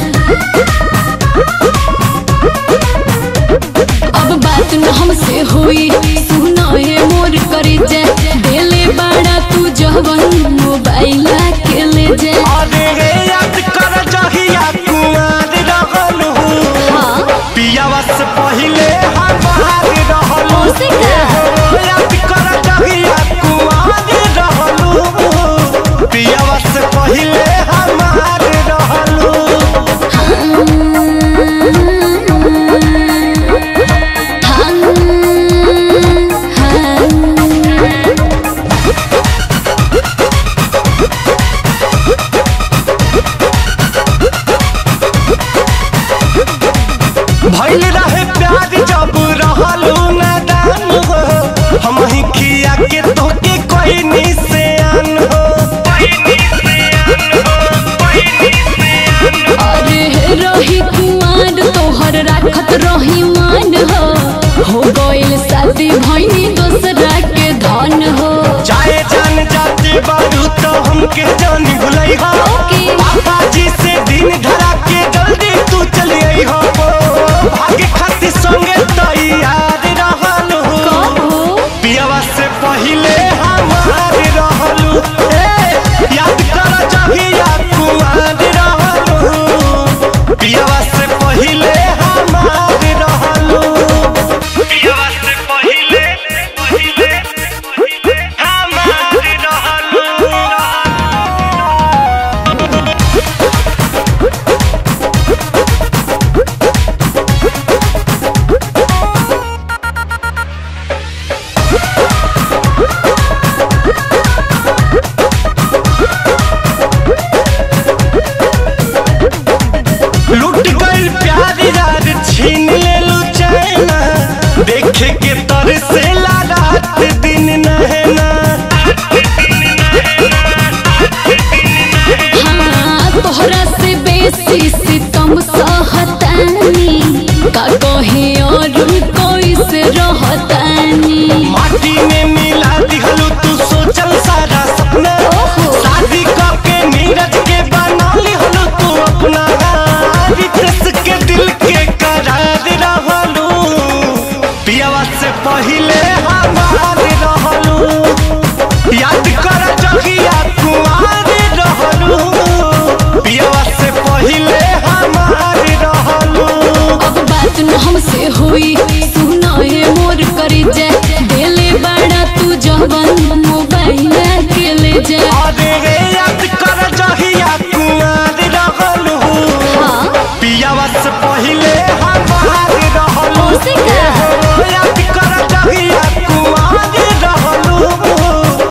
अब बात न हमसे होई सुना है मोर करे जे देले बाड़ा तू जवन मोबाइल के ले जे अरे रे याद कर जहिया कुमार रहल हूँ हाँ पियावा से पहिले हमार रहल हूँ ओसे का याद कर जहिया कुमार रहल हूँ पियावा से पहिले हमार रहल हूँ भइल रहे प्यार जब रहलू नादान हो हम ही खिया के तोके कोई निशान हो अरे रही कुमार तोहर राखत रही मान हो हो गइल शादी भइनी दोसरा के धन हो चाहे जान जाते बारू तो हमके जानी भुलई हो ओके। पापा जी से दिन धरा के जल्दी तू चली आई हो भागे खातिर संगे तैयार रहल हो कब हो पियावा से पहिले हमार रहलू ए याद कर जहिया कुमार रहलू पियावा से पहिले हमार रहलू पियावा से पहिले पहिले हमार रहलू लुट गइल प्यार यार छीन लेलू चैना देखे के तर से रात दिन नहना हाँ तोहरा से बेसी सितम सा